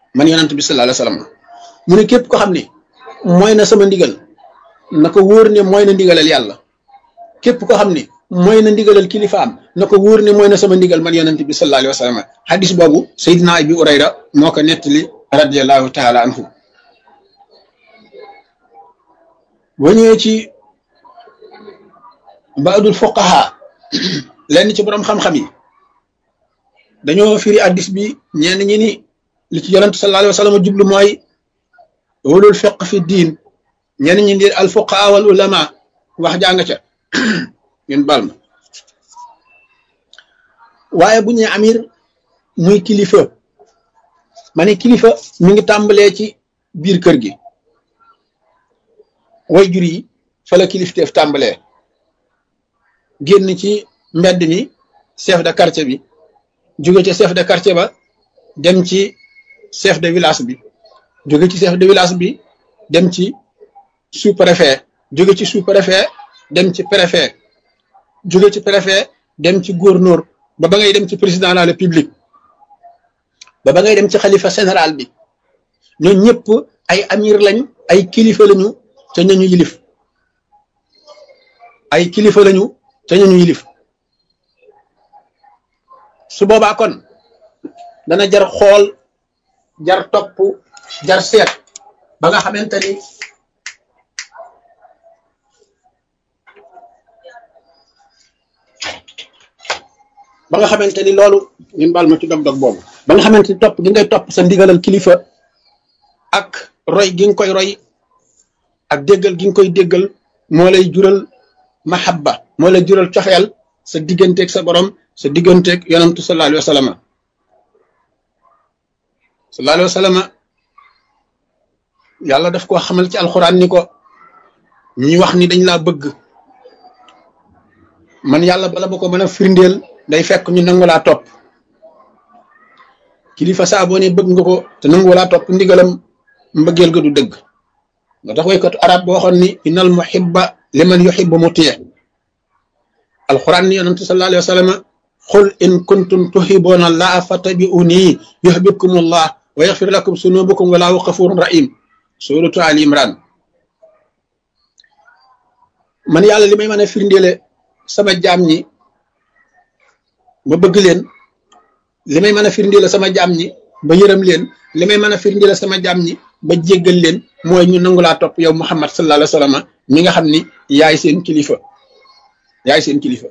man yonent bi sallallahu alayhi wasallam mu ne képp ko xam ne mooy na sama ndigal na ko wóor ne mooy na ndigalal yàlla képp ko xam ne mooy na ndigalal kilifaam na ko wóor ne mooy na sama ndigal man yonent bi sallallahu alayhi wasallam hadis boobu Seydina Abi Urayra moo ko nettali radiyallahu taala anhu boo ñëwee ci baadul fuqaha lenn ci borom xam-xam yi dañoo firi addis bi ñenn ñi ni li ci yonent sallallahu alayhi wa sallam jublu mooy ulul fiq fi diin ñenn ñi di al fuqaha wal ulama wax jàng ca ñun bal ma waaye bu ñu amir muy kilifa ma ne kilifa mi ngi tàmbalee ci biir kër gi way jur yi fa la kilifteef tàmbalee génn ci mbedd mi chef de quartier bi jóge ci chef de quartier ba dem ci chef de village bi jóge ci chef de village bi dem ci sous préfet jóge ci sous préfet dem ci préfet jóge ci préfet dem ci gouverneur ba ba ngay dem ci président de la république ba ba ngay dem ci xalifa général bi ñoo ñëpp ay amir lañ ay kilifa lañu te ñañu yilif ay kilifa lañu te ñañu yilif su boobaa kon dana jar xool jar topp jar seet ba nga xamante ni ba nga xamante ni loolu ñun baal ma ci dog-dog boobu ba nga xamante ni topp gi ngay topp sa ndigalal kilifa ak roy gi nga koy roy ak déggal gi nga koy déggal moo lay jural mahabba moo lay jural cofeel sa digganteeg sa borom sa digganteeg yonantu sallallahu alayhi wa sallam sallallahu alayhi wa sallam yàlla daf koo xamal ci alxuraan ni ko ñi wax ni dañ laa bëgg man yàlla bala ba ko mën a firndeel day fekk ñu nangu laa topp kilifa saa boo ne bëgg nga ko te nangu laa topp ndigalam mbëggeel ga du dëgg moo tax waykatu arab boo waxoon ni innal muhibba liman yuhibbu mutiye alquran ni yonente sallallahu alayhi wa sallam qul in kuntum tuhibbuna allaha fattabi'uni yuhibbukum allah wa yaghfir lakum sunubukum wallahu ghafurun rahim suratu ali imran man yàlla li may mën a firndeele sama jaam ñi ba bëgg leen li may mën a firndeele sama jaam ñi ba yërëm leen li may mën a firndeele sama jaam ñi ba jéggal leen mooy ñu nangu laa topp yow muhammad sallallahu alayhi wa sallam mi nga xam ni yaay seen kilifa yaay seen kilifa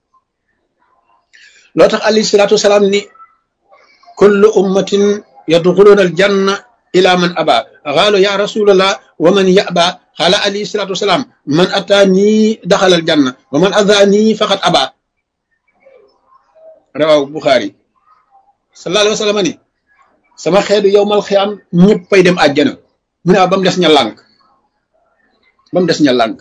loo tax alayhi salaatu wasalaam ni kullu ummatin yadxuluuna al janna ila man aba xaalu ya rasulallah wa man yaba xaala alayhi salaatu wasalaam man ataanii daxala al janna wa man adaanii faqat aba rawaw buxaari sallallahu alayhi wa sallam ni sama xeetu yowmal xiyaam ñëppay dem àjjana mu ne ba mu des ña lànk ba mu des ña lànk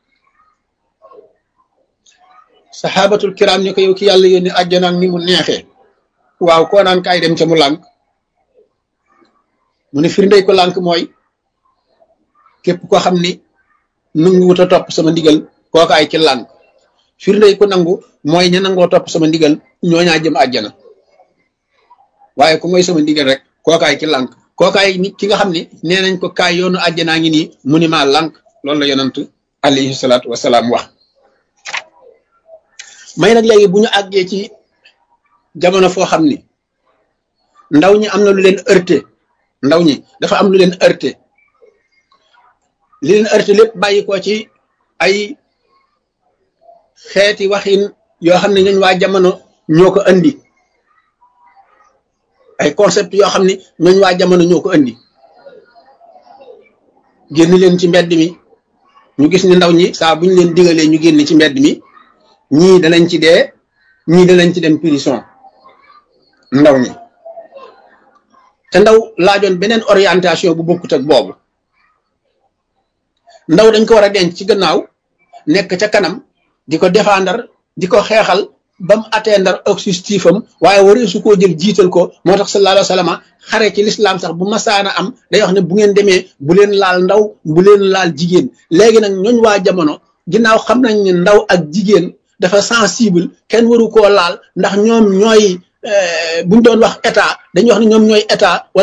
saxaabatul kiram ni ko yow ki yàlla yónni àjjana ak ni mu neexee waaw koo naan kaay dem ca mu lànk mu ne firndey ko lànk mooy képp koo xam ni nangu wut a topp sama ndigal kooka ay ci lànk firndey ko nangu mooy ña nangoo topp sama ndigal ñooñaa jëm àjjana waaye ku mooy sama ndigal rek kookaay ki lànk kookaay ni ki nga xam ne nee nañ ko kaay yoonu àjjanaa ngi nii mu ni maa lànk loolu la yonant alayhi salaatu wasalaam wax may nag léegi bu ñu àggee ci jamono foo xam ni ndaw ñi am na lu leen heurté ndaw ñi dafa am lu leen heurté li leen heurté lépp bàyyi ko ci ay xeeti waxin yoo xam ne ñooñ waa jamono ñoo ko andi ay concept yoo xam ne ñooñ waa jamono ñoo ko andi génn leen ci mbedd mi ñu gis ni ndaw ñi saa bu ñu leen digalee ñu génn ci mbedd mi ñii danañ ci dee ñii danañ ci dem prison ndaw ñi te ndaw laajoon beneen orientation bu bokkut ak boobu ndaw dañ ko war a denc ci gannaaw nekk ca kanam di ko défendre di ko xeexal ba mu atteindre objectif am waaye waree su koo jël jiital ko moo tax sallallahu alayhi wa sallam xare ci lislaam sax bu masaana am day wax ne bu ngeen demee bu leen laal ndaw bu leen laal jigéen léegi nag ñooñ waa jamono ginnaaw xam nañ ne ndaw ak jigéen dafa sensible kenn waru koo laal ndax ñoom ñooy buñ doon wax état dañuy wax ne ñoom ñooy état